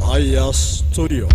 Aya Studio.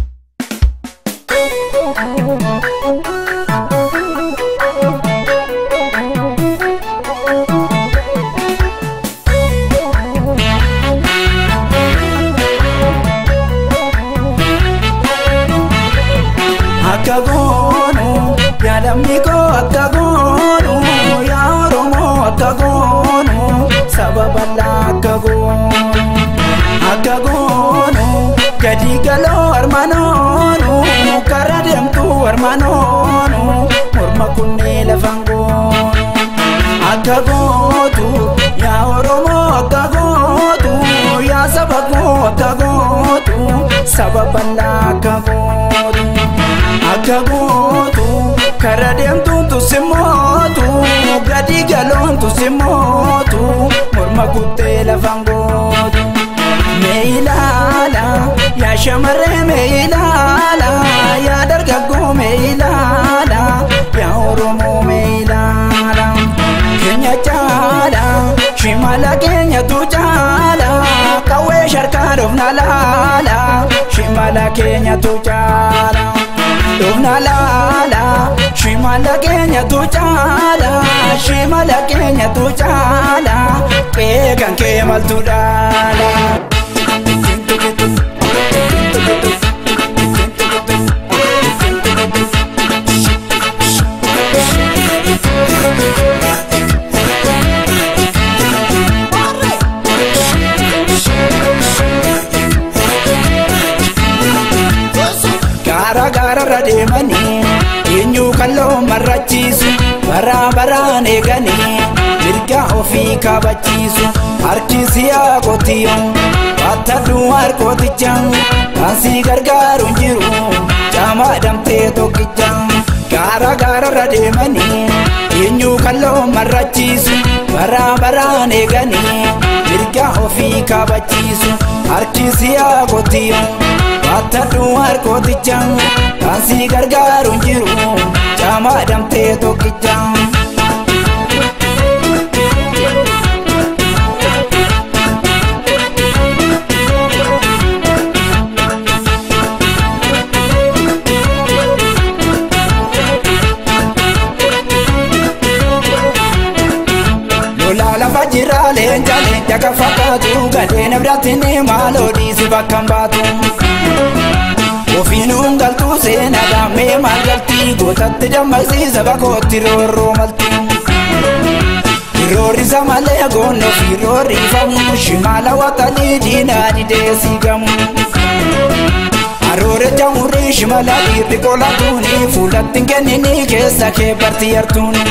akka goonu yaa lammii koo akka goonu yaa oromoo akka goonu saba bal'aa akka goonu akka goonu gadi galoo armanoonu karra deemtu armanoonu morma kunnee lafan goonu akka gootu yaa oromoo akka gootu yaa saba koo akka gootu saba bal'aa akka gootu. akka gootu karra deemtuun tusimootu gadi galoon tusimootu morma kuttee lafan gootu mee ilaala yaa shamarree mee ilaala yaa dargaggoo mee ilaala yaa oromoo mee ilaala keenya caala shimala keenyatu caala qawwee sharkaa dhofna laala shimala keenyatu caala. Dhufna laala shimala keenya tu caala shimala keenya tu caala qeeqan kee maltu dhaala. Gaara gaararra deemanii eenyu kalloo marrachiisu baraa baraan eeganii mirga ofii kabachiisu harki siyaa qotiyo battadhu harkooticha kaasii gargaaru hin jiru caamaa damtee tokkicha gaara gaararra deemanii eenyu kalloo marrachiisu baraa baraan eeganii mirga ofii kabachiisu harki siyaa qotiyo battadhu harkooticha kaasii gargaaru hin jiru caamaa damtee tokkicha. Lola lafa jira leenca leenca kan fakkaatu gadeen biratti ni maaloo dhiisi bakka hin baatu. Ofiinuun galtuu seenaa daamee maal galtii gootatti dammaqsiisa bakootti roorroo malti. Roorrisa malee goonno fi roorrifamu shimaala waxalii diinaa didee siigamu. Aroore jamurrii shimala dhiirri qolatuuni fuulatti hin kennini keessa kee barti yartuuni.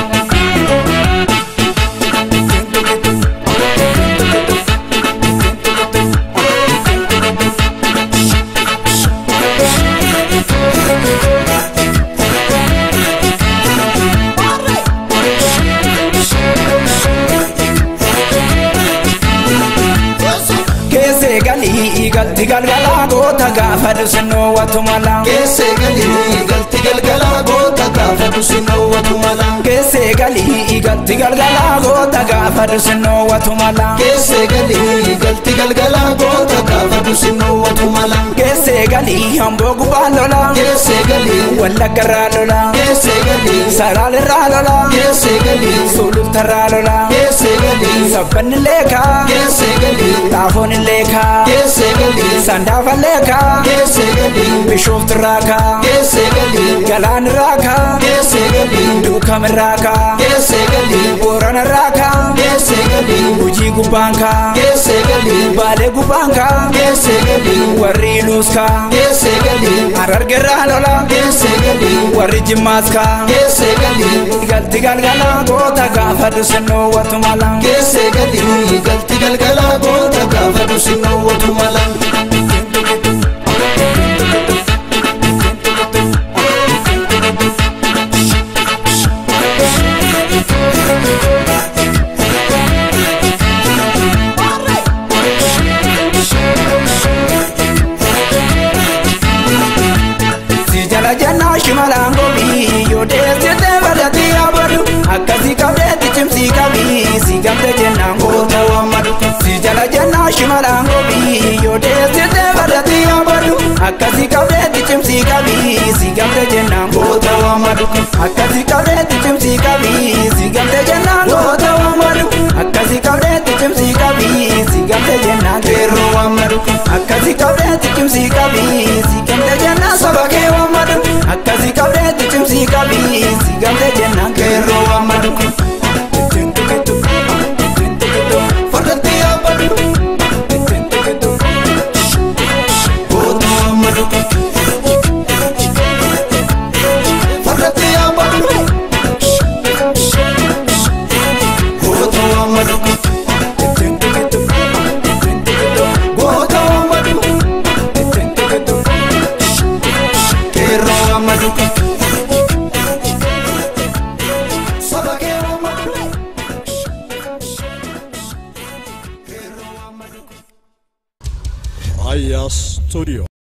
Keessee galii galti galgalaa goota gaafa dhusinnoo watu mala. Keessee galii galti galgalaa goota gaafa dhusinnoo watu mala. Keessee galii galti galgalaa goota gaafa dhusinnoo watu mala. Keessee galii galti galgalaa goota gaafa dhusinnoo watu mala. Keessee galii hamboo gubbaa lola. Keessee galii Wallaggarraa lola. keessee galii Salaalirraa lola. keessee galii Sulultarraa lola. keessee galii Sabbanni leekaa. keessee galii Xaafoon leekaa. keessee galii Sandaafa leekaa. keessee galii Bishooftirraa kaa. keessee galii Galaanirraa kaa. keessee galii Duukamirraa kaa. keessee galii Booranarraa kaa. keessee galii Hojii gubbaan kaa. keessee galii Baalee gubbaan kaa. keessee galii Warri Iluus kaa. keessee galii Harargerraa lola. keessee galii Warri Jimmaas kaa. keessee galii Galti galgala goota gaafa dhusinnoo watu mala. keessee galii galti galgalaa goota gaafa dhusinnoo watu mala. Si jala jannaa shimalaan gobii yoo deessite badhatii yaabadu akkasii qabdeetti cimsii qabii si gamte jennaan goota wammadu. Si jala jannaa shimalaan gobii yoo deessite badhatii yaabadu waamadu akkasi qabdeetti cimsii qabii si gamte jennaan goota waamadu akkasi qabdeetti cimsii qabii si gamte jennaan qeerroo waamadu akkasi qabdeetti cimsii qabii si gamte jennaan saba kee waamadu akkasi qabdeetti cimsii qabii si gamte jennaan qeerroo waamadu fardatti yaabadu goota waamadu fardatti yaabadu goota waamadu goota waamadu qeerroo waamadu saba kee waamadu Aya Studio.